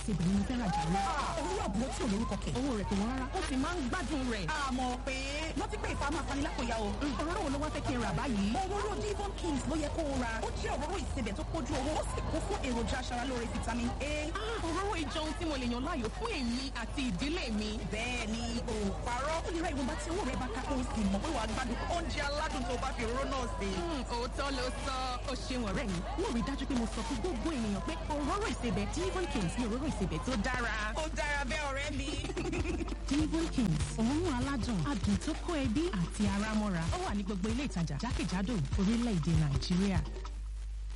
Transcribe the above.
ìsebẹ̀ ni mo fẹ́ rajà lọ. òwúrọ̀ àbúrò tí ò lórúkọ kẹ̀. owó rẹ̀ kò wọ́n rárá ó sì máa ń gbádùn rẹ̀. àmọ́ pé wọ́n ti pé ìfàmù afanilákòyà o. òróró wo ló wá fẹ́ kí n rà báyìí. òróró divon kings ló yẹ kó o ra. ó jẹ́ òróró ìsebẹ̀ tó kójú owó ó sì kún fún èròjà aṣaralóore vitamin a. òróró ìjọ ohun tí mo lè yàn láàyò fún èmi àti ìdílé mi. bẹ́ẹ̀ ni o parọ́. ó lè ra ìwọ̀nba tí owó rẹ̀ bá ká kó o sì mọ̀ pé wàá gbádùn oúnjẹ aládùn tó bá fi òróró náà sè. òótọ́ ló sọ ó ṣeun ọ̀rẹ́ mi. wọ́n rí dájú pé mo sọ fún gbogbo ènìyàn pé òróró ìsebẹ̀ divon kings ni òróró ìsebẹ̀ tó dára. ó dára bẹ́ẹ̀ ọ̀rẹ́ mi. divon kings òórùn aládùn adùn tó kó ẹbí àti ara mọ́ra ó wà ní gbogbo ilé ìtajà jákèjádò orílẹ̀-èdè nàìjíríà.